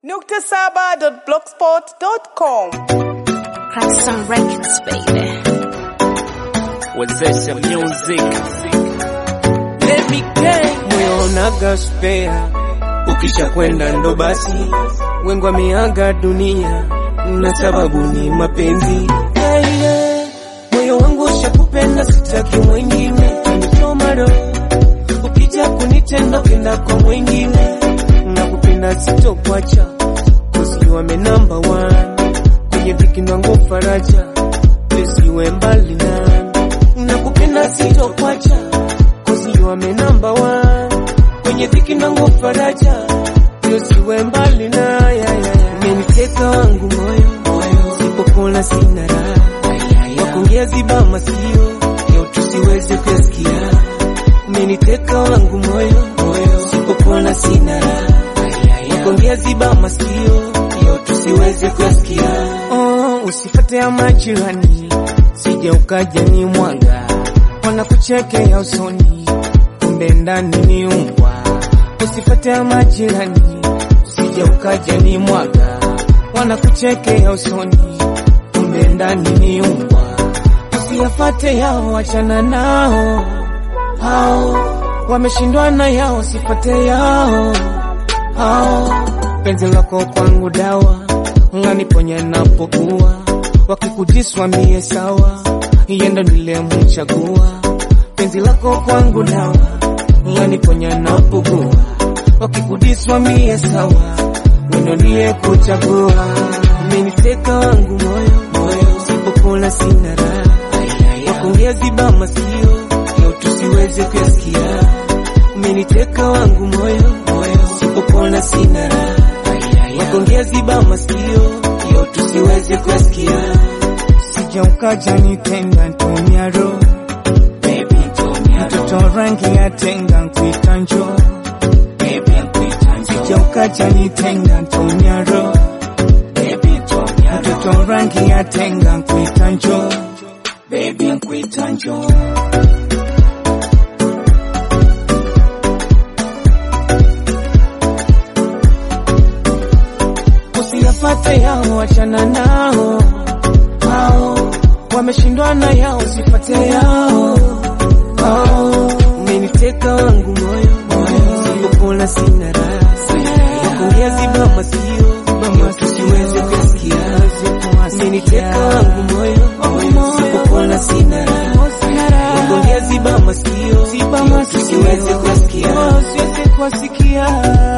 Nukta saba.blogspot.com. Crack some records, baby. wezesha music Let me gang. Moyo unaga spare, ukisha kwenda ndo basi, wengi wameaga dunia na sababu ni mapenzi. Yeah, yeah. Moyo wangu ushakupenda, sitaki mwingine, nichoma roho. Ukija kunitenda kenda kwa mwingine, nakupenda sitokwacha, cause you are my number one. Kwenye dhiki nangu faraja, usiwe mbali nami, nakupenda sitokwacha Cause you are my number one Kwenye dhiki nangu faraja Usiwe mbali na ya, ya, ya. Umeniteka wangu moyo Sipopona sina raha Wakuongea ziba masikio Leo tusiweze kuyasikia Umeniteka wangu moyo Sipopona sina raha Wakuongea ziba masikio Leo tusiweze kuyasikia oh, Usifate ya majirani Sije ukaja ni mwanga wanakuchekea usoni, kumbe ndani ni umbwa. Usifate ya majirani, usije ukaja ni mwaga. Wanakuchekea usoni, kumbe ndani ni umbwa. Usiyafate yao, wachana nao hao, wameshindwa na yao, sifate yao hao. Penzi lako kwangu dawa, ng'aniponya napokuwa, wakikudiswa mie sawa yendo nilemchagua penzi lako kwangu dawa laniponya napogua wakikudiswa mie sawa wendo niye kuchagua umeniteka wangu moyo sipopona sina raha wakuongea ziba masikio leo tusiweze kuyasikia umeniteka wangu moyo sipopona sina raha wakuongea ziba masikio leo tusiweze kuyasikia Sija ukaja nitenga ntumia roho mtoto rangi ya tenga nkuita njo Sija ukaja nitenga ntumia roho mtoto rangi ya tenga nkuita njo Baby nkuita njo Usiyafate yao, wachana nao hao wameshindwa na yao, sifate yao hao. Umeniteka wangu moyo, sipopona sina raha, wakuongea ziba masikio leo tusiweze kuyasikia. Umeniteka wangu moyo, sipopona sina raha, wakuongea ziba masikio leo tusiweze kuyasikia.